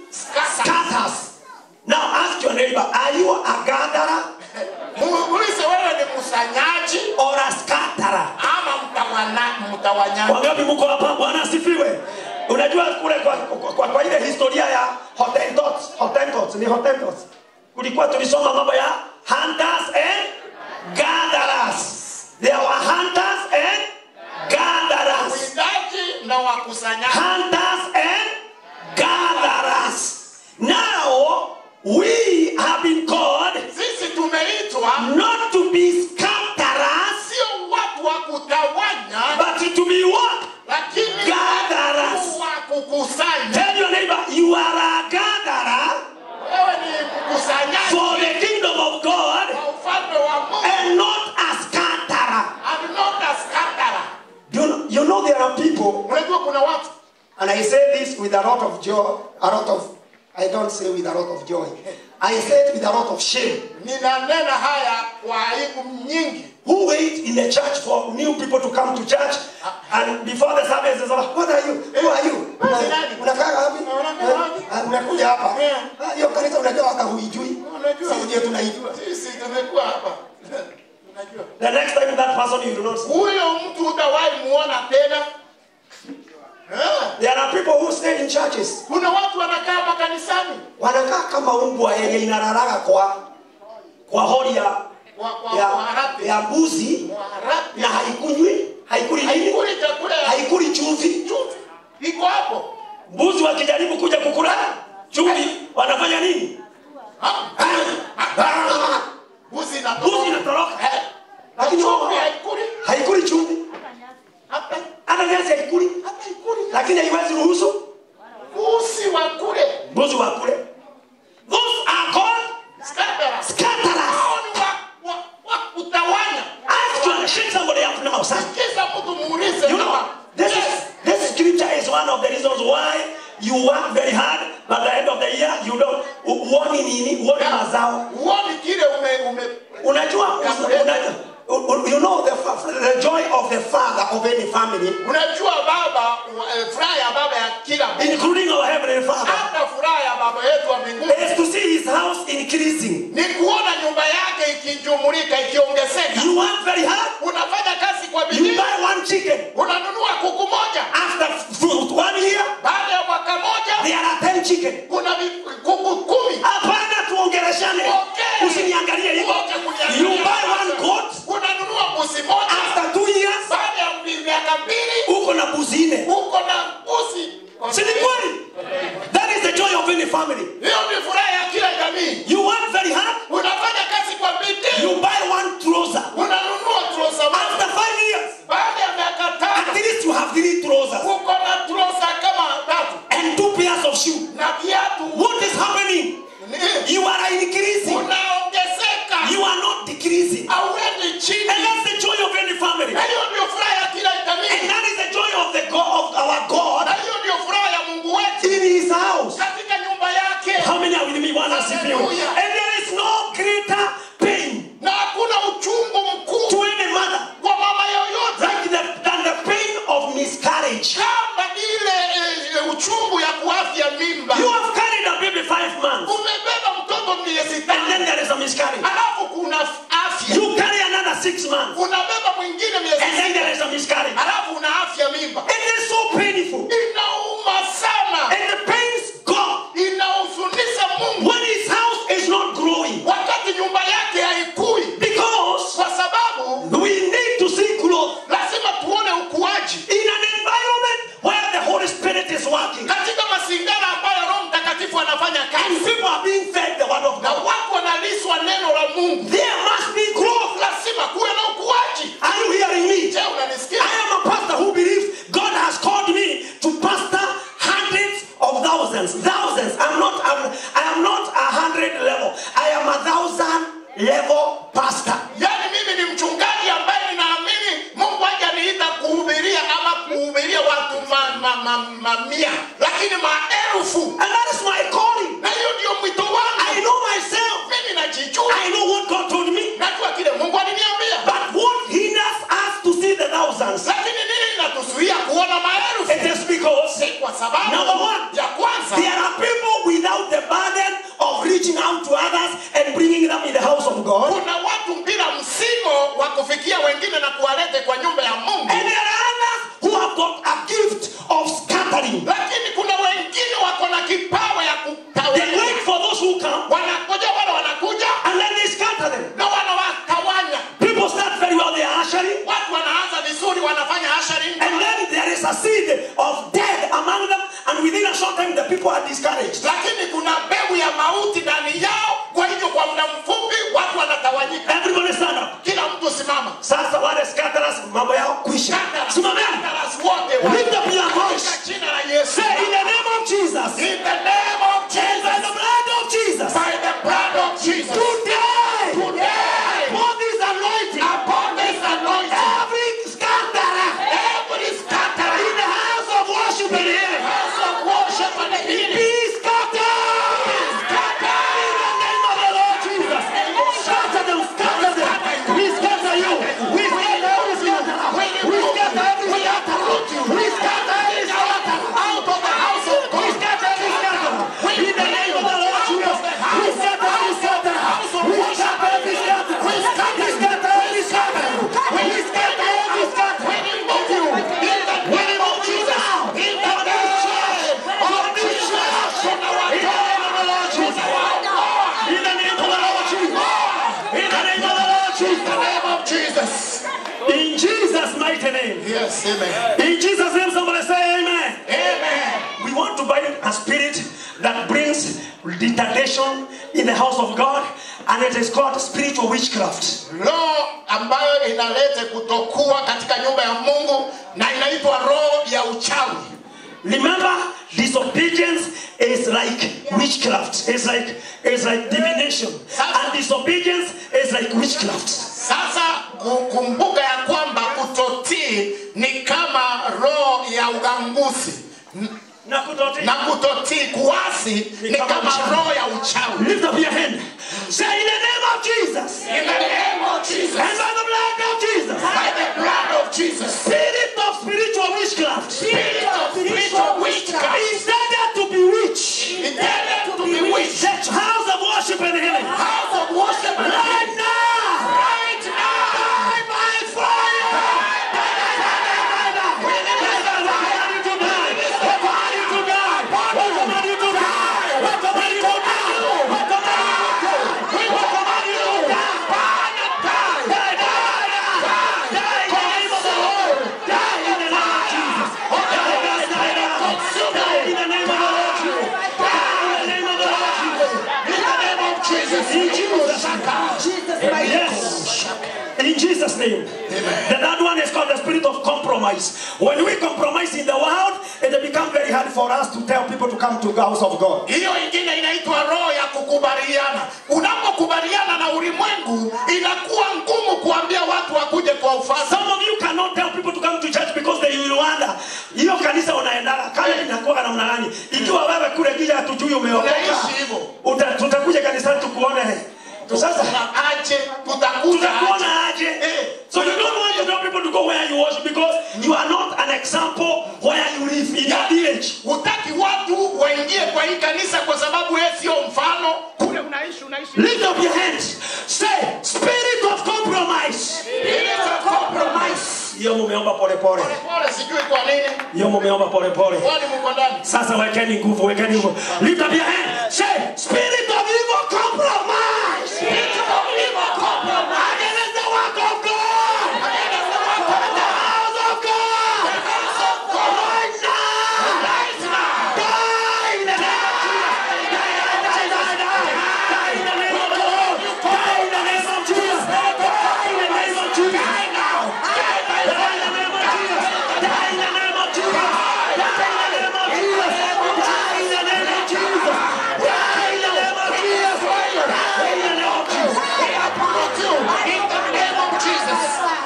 scatters. scatters. Now ask your neighbor, are you a gatherer Muulize wewe ni mkusanyaji or a scatterer? ama mtawana- mtawanyaji. Wangapi mko hapa? Bwana asifiwe. Unajua kule kwa, kwa, kwa, kwa ile historia ya Hottentots, Hottentots ni Hottentots. Kulikuwa tulisoma mambo ya hunters and gatherers. There were hunters and gatherers. Wawindaji na wakusanyaji. Hunters and gatherers. Now we have been called Sisi tumeitwa not to be scatterers, sio watu wa kutawanya, but to be what? lakini Gatherers. watu wa kukusanya. Tell your neighbor, you are a gatherer Wewe ni mkusanyaji for the kingdom of God wa ufalme wa Mungu and not a scatterer. and not a scatterer. You know, you know there are people, Unajua kuna watu and I say this with a lot of joy, a lot of, I don't say with a lot of joy. I say it with a lot of shame. ninanena haya kwa aibu nyingi. Who wait in the church for new people to come to church and before the service is over, what are you? Who are you? Wewe ni nani? Unakaa wapi? Unakaa wapi? Ah, Umekuja hapa. Yeah. Ah, Hiyo kanisa unajua hata huijui. Unajua. Sisi ndio tunaijua. Sisi tumekuwa hapa. Unajua. The next time that person you do not see. Huyo mtu hutawahi muona tena. Eh, There are people who stay in churches. Kuna watu wanakaa makanisani Wanakaa kama umbwa yenye inararaga kwa kwa hori ya kwa kwa ya, waharabi. ya mbuzi Waharabi. na haikunywi haikuli nini Haikuli chakula ya haikuli chumvi chumvi. Iko hapo. mbuzi wakijaribu kuja kukula chumvi wanafanya nini Mbuzi mbuzi inatoka. inatoroka Eh, lakini Chumvi wao haikuli. haikuli chumvi Hata hata nyasi haikuli hata ikuli. lakini haiwezi ruhusu Mbuzi wa kule. mbuzi wakule those are called Scatterers. scatterers Hao ni wa wa wa kutawanya. ask you shake somebody up now son Sikiza mtu muulize You know, kama, this yes, is this scripture is one of the reasons why you work very hard, but at the end of the year you don't uoni nini, uoni mazao. huoni kile ume ume Unajua, unajua you know the, fa- the joy of the father of any family, unajua baba eh, furaha ya baba ya kila mtu including our heavenly father, hata furaha ya baba yetu wa mbinguni is to see his house increasing. ni kuona nyumba yake ikijumulika ikiongezeka You work very hard, unafanya kazi kwa you bidii buy one chicken. unanunua kuku moja After f- one year, baada ya mwaka moja there are ten chicken. kuna vi- kuku kumi Hapana, tuongeleshane, Okay. usiniangalie hivyo. Wote kuniangalia. You buy one goat. unanunua mbuzi moja After two years, baada ya mbi- miaka mbili uko na mbuzi nne. uko na mbuzi Si ni kweli? That is the joy of any family. hiyo ni furaha ya kila jamii You work very hard, unafanya kazi kwa bidii you buy one trouser. unanunua trosa After moja five years, baada ya miaka at tano least you have three trousers uko na trosa kama tatu and two pairs of shoes. na viatu What is happening? ni- You are increasing. unaongezeka You are not decreasing. auendi chini And that's the joy of any family. na hiyo ndio furaha ya kila And jamii that is the joy of the God of our God na hiyo ndio furaha ya mungu wetu in his house. katika nyumba yake How many are with me? Bwana asifiwe. Hallelujah. And there is no greater pain na hakuna uchungu mkuu to any mother kwa mama yoyote like the, than the pain of miscarriage. kama ile eh, uchungu ya kuafya mimba You have carried a baby five months, umebeba mtoto miezi and tano then there is a miscarriage. alafu kuna afya You carry another six months, unabeba mwingine miezi and then sita there is a miscarriage. alafu una afya mimba It is so painful, inauma sana and the pains God inahuzunisha mungu when His house is not growing, wakati nyumba yake haikui because kwa sababu we need to see growth lazima tuone ukuaji in an environment where the Holy Spirit is working, katika mazingara ambayo roho mtakatifu anafanya and kazi people are being fed the word of na God. watu wanalishwa neno la mungu There must be growth. lazima kuwe na ukuaji Are you hearing me? je unanisikia I am a pastor who believes God has called me to pastor hundreds of thousands. Thousands. I'm not. I'm, I am not a hundred level. I am a thousand level pastor. yaani mimi ni mchungaji ambaye ninaamini mungu hajaniita kuhubiria ama kuhubiria watu mamia ma, ma, mamia, lakini maelfu And that is my calling. na hiyo ndio mwito I wangu know myself. mimi najijua I know what God told me. najua kile mungu aliniambia But what hinders us to see the thousands? lakini nini inatuzuia kuona maelfu It is because Ni kwa sababu Number one, ya kwanza there are people without kipawa ya They kutawanya wait for those who come wanangoja wale wanakuja and then they scatter them. na wanawatawanya People start very well, they are ushering, watu wanaanza vizuri wanafanya ushering and then there is a seed of death among them, and within a short time the people are discouraged. lakini kuna mbegu ya mauti ndani yao kwa hivyo kwa muda mfupi watu wanatawanyika Everybody stand up. kila mtu simama Sasa wale scatterers mambo yao kwisha. Simameni. Scatterers wote wa- Lift up your voice. Katika jina la Yesu Say in the name of Jesus. in the name of By Jesus the blood of Jesus. by the blood of Jesus Today. today For this anointing. upon this anointing Every scatterer every scatterer in the house of worship and healing. house of worship and healing Be scattered. In the name of the Lord Jesus. Scatter them, scatter them. We scatter you. We scatter every scatterer. We scatter every scatterer. We scatter every scatterer. out of the house of We God scatter every scatterer. In the name of the Lord Jesus. We scatter every scatterer. We scatter every scatterer. We scatter every scatterer. We scatter every scatterer. we remove you in the We name of remove you Jesus now. in the name of Jesus from our In the name of the Lord Jesus. In the name of the Lord Jesus. In the name of the Lord in Jesus. the name of Jesus In Jesus' mighty name. yes amen In Jesus' name, somebody say amen. amen We want to bind a spirit that brings retardation in the house of God, and it is called spiritual witchcraft. roho ambayo inaleta kutokuwa katika nyumba ya mungu na inaitwa roho ya uchawi Remember, disobedience is like witchcraft. It's like it's like divination, and disobedience is like witchcraft. sasa ku- kumbuka ya kwamba kutotii ni kama roho ya uganguzi Na kutotii. na kutotii kuasi ni kama roho ya uchawi Lift up your hand. Say in the name of Jesus in the name of Jesus and by the blood of Jesus. by the blood of Jesus Spirit of spiritual witchcraft. spirit of spiritual witchcraft Intended to bewitch. intended to bewitch The house of worship and healing. house of worship Right now. right now Die by fire. We command you to die. We command you to die. We command you to die. We command you to die. We command you to die. We command you to die. Die, die, die. Die in the name of the Lord. Die in the name of Jesus. Die, die, die, die. Die in the name of the Lord Jesus. Die in the name of the Lord Jesus. in the name of Jesus In Jesus' name. Yes. In Jesus' name. The third one is called the spirit of compromise. When we compromise in the world, it becomes very hard for us to tell people to come to the house of God. hiyo ingine inaitwa roho ya kukubaliana unapokubaliana na ulimwengu inakuwa ngumu kuambia watu wakuje kwa ufalme Some of you cannot tell people to come to church because they will wonder. Hiyo kanisa unaendaga kama inakuwa namna gani? Ikiwa wewe kule kija hatujui umeokoka. Unaishi hivyo. uta- Tutakuja kanisani tukuone. Sasa aje tutakuja aje tutakuona aje Eh. so you don't want to tell people to go where you worship because you are not an example where you live in your village hutaki watu waingie kwa hii kanisa kwa sababu yeye sio mfano kule unaishi unaishi lift up your hands say spirit of compromise Spirit of compromise hiyo mumeomba polepole pole sijui kwa nini hiyo mumeomba polepole kwani mko ndani sasa wekeni nguvu wekeni nguvu lift up your hand say spirit of evil compromise Spirit of evil compromise against the work of God against the work of the house of God house of God right now right now Die in the name of Jesus. Die, die, die, die. Die in the name of the Lord. Die in the name of Jesus. Die in the name of Jesus. Die now. Die in the name of Jesus. Die in the name of Jesus. Die in the name of Jesus. Die in the name of Jesus. Die in the name of Jesus. Die in the name of Jesus. we uproot you in the name of Jesus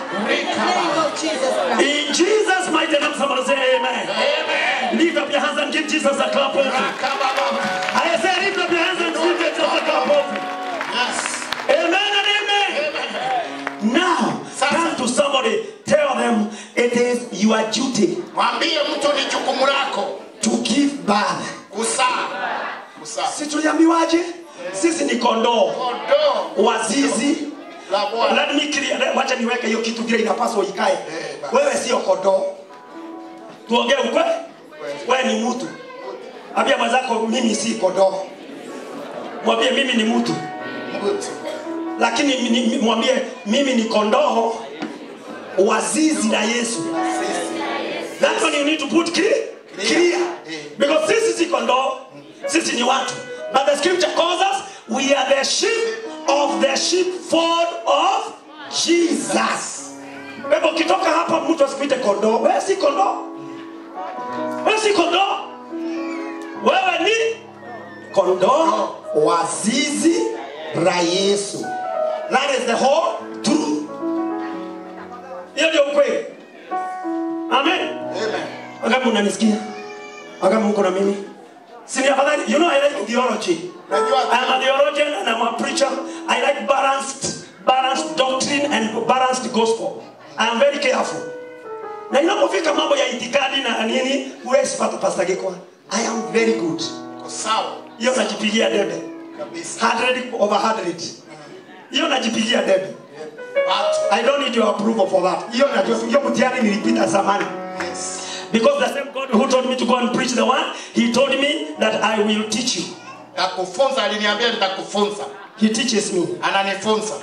In Jesus' mighty name, somebody say amen. Amen. Lift up your hands and give Jesus a clap offering. Rakababa. I say lift up your hands and give Jesus a clap offering. Yes. Amen and amen. Now, turn to somebody, tell them it is your duty Mwambie mtu ni jukumu lako to give birth. kusaa. Kusaa. Si tuliambiwaje? Sisi ni kondoo Kondoo wazizi. la Bwana. Let me clear, let- wacha niweke hiyo kitu vile inapaswa ikae. Eh, basi. Wewe sio kondoo. Tuongee ukweli? Wewe ni mtu. Ambia mwenzako mimi si kondoo. Mwambie mimi ni mtu. Mbuti. Lakini mi- ni- mwambie mimi ni kondoo wa zizi la Yesu. That's when you need to put clear. clear. Because sisi si kondoo, sisi ni watu. But the scripture calls us, we are the sheep of the sheepfold of Jesus. Kwa hivyo ukitoka hapa mtu asikuite kondoo, wewe si kondoo. Wewe si kondoo. Wewe ni kondoo wa zizi la Yesu. That is the whole truth. Hiyo ndio ukweli. Amen. Amen. Wangapi unanisikia? Wangapi mko na mimi? Si ni afadhali, you know I like theology. Najua I am a theologian and I'm a preacher. I like balanced, balanced doctrine and balanced gospel. I am very careful. Na inapofika mambo ya itikadi na nini, huwezi pata Pastor Gikwa. I am very good. Uko sawa Hiyo najipigia debe. kabisa. 100 over 100. Hiyo najipigia debe. Watu. I don't need your approval for that. Hiyo najua hiyo mtihani nilipita zamani. Yes. Because the same God who told me to go and preach the word, he told me that I will teach you. Takufunza, aliniambia nitakufunza. He teaches me. Ananifunza.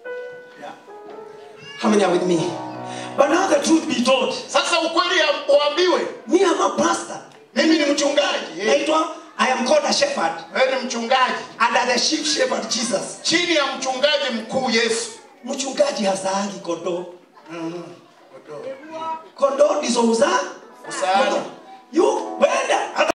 How many are with me? But now the truth be told, Sasa ukweli ya- uambiwe, me am a pastor. mimi ni mchungaji. Eh, Naitwa, I am called a shepherd Wewe ni mchungaji under the chief shepherd Jesus. chini ya mchungaji mkuu Yesu. Mchungaji hazaagi kondoo. Kondoo ndizo uzaa. Usaani. You wenda